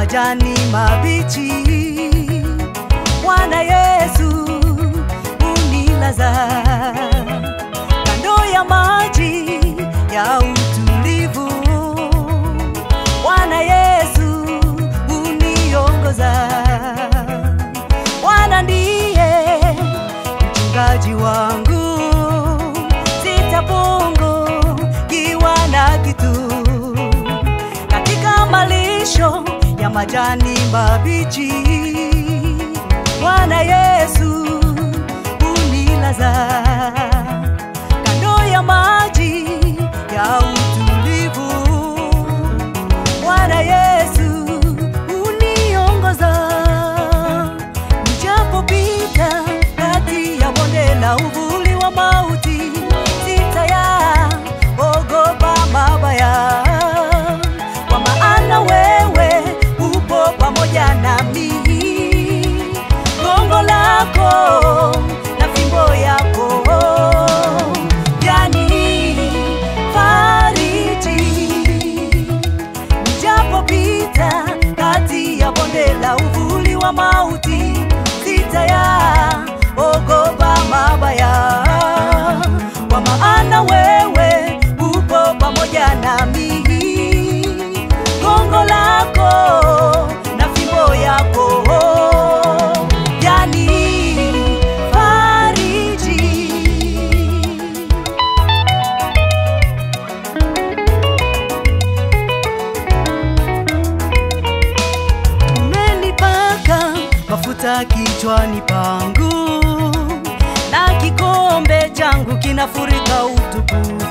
majani mabichi. Bwana Yesu unilaza kando ya maji ya utulivu. Bwana Yesu uniongoza. Bwana ndiye mchungaji wangu, sitapungukiwa na kitu katika malisho ya majani mabichi. Bwana Yesu unilaza kando ya maji ya utulivu. Bwana Yesu uniongoza, nijapopita kati ya bonde la uvuli wa mauti, sitayaogopa mabaya, kwa maana wewe upo pamoja nami. Gongo lako na fimbo yako yani fariji Nijapopita kati ya bonde la uvuli wa mauti, sitayaogopa mabaya, kwa maana wewe upo pamoja nami. Gongo lako na fimbo yako yani fariji. umenipaka mafuta kichwani pangu na kikombe changu kinafurika utukufu.